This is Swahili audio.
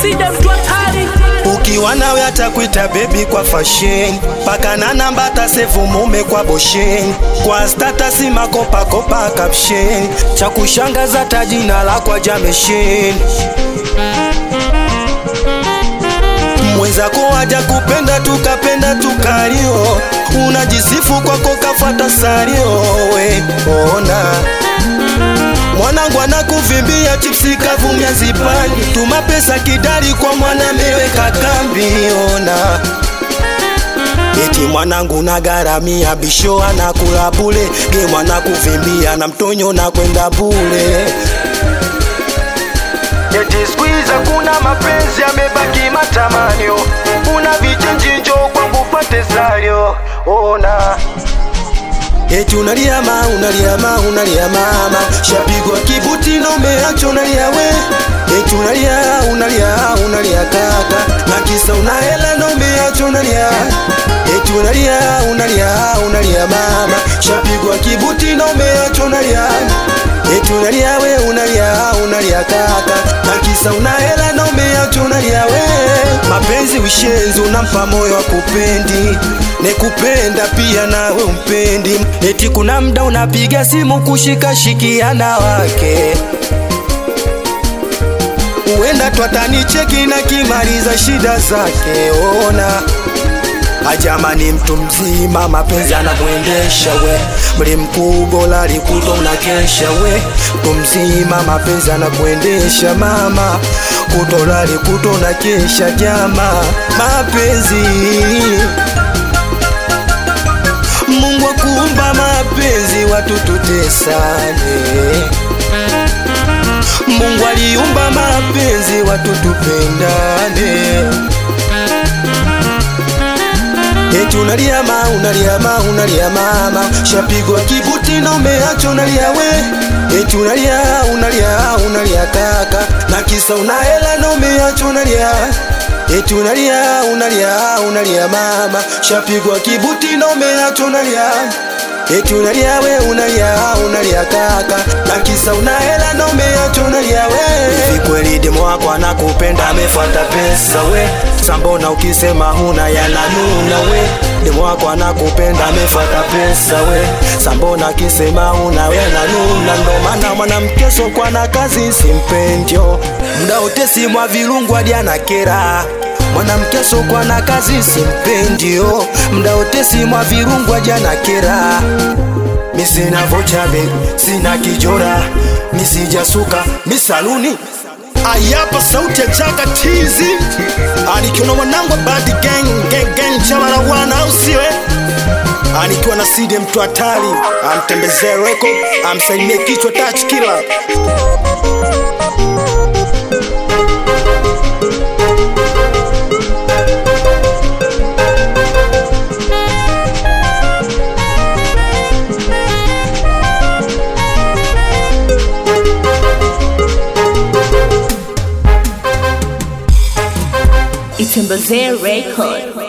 side mtu hatari ukiwa nawe atakuita bebi kwa fashion paka na namba atasevu mume kwa boshen kwa statasi makopakopa caption cha kushangaza tajina la kwa jameshen mwenzako aja kupenda tukapenda tukalio unajisifu kwako kafuata salio we ona mwanangu anakuvimbia chipsi kavumya zipani tuma pesa kidari kwa mwana meweka kambi ona eti mwanangu nagaramia bisho anakula bule ge mwana kuvimbia na mtonyo na kwenda bule eti squeeze kuna mapenzi yamebaki matamanio una vichenjinjo kwangu pate salio ona Eti unalia ma unalia ma unalia mama Shapigwa kibuti na umeacha unalia we Eti unalia unalia unalia kaka Na kisa una hela na umeacha unalia Eti unalia unalia unalia mama Shapigwa kibuti na umeacha unalia Eti unalia we unalia unalia kaka Na kisa una hela na umeacha unalia we Mapenzi ushenzi unampa moyo wa kupendi Nekupenda pia nawe umpendi Eti kuna mda unapiga simu kushika shikiana wake Uenda twatanicheki na kimaliza shida zake ona Ajamani mtu mzima mapenzi anamwendesha we mli mkubwa lalikuta unakesha we mtu mzima mapenzi anakuendesha mama kutola likuta unakesha jama mapenzi Mungu akuumba mapenzi watu tutesane Mungu aliumba mapenzi watu tupendane Eti unalia ma unalia ma unalia mama Shapigwa kibuti na umeacha unalia we Eti unalia unalia unalia kaka Na kisa una hela na umeacha unalia Eti unalia unalia unalia mama Shapigwa kibuti na umeacha unalia Eti unalia we unalia unalia kaka Na kisa una hela na umeacha unalia we Hivi kweli demo wako anakupenda amefuata pesa we Sambona ukisema huna yananuna we Demo wako anakupenda amefuata pesa we Sambona akisema huna we nanuna Ndo maana mwanamke sokwa na kazi simpendio Mda utesi mwa virungu hadi anakera mwanamke sokwa na kazi simpendio mda utesi mwa virungu hadi anakera mi sina vocha be sina kijora mi sijasuka mi saluni ayapa sauti ya jaka tizi anikiona mwanangu wa badi gang gang gang chama la wana au siwe anikiwa na sidi mtu hatari amtembezee reko amsalimie kichwa touch killer Itembezee record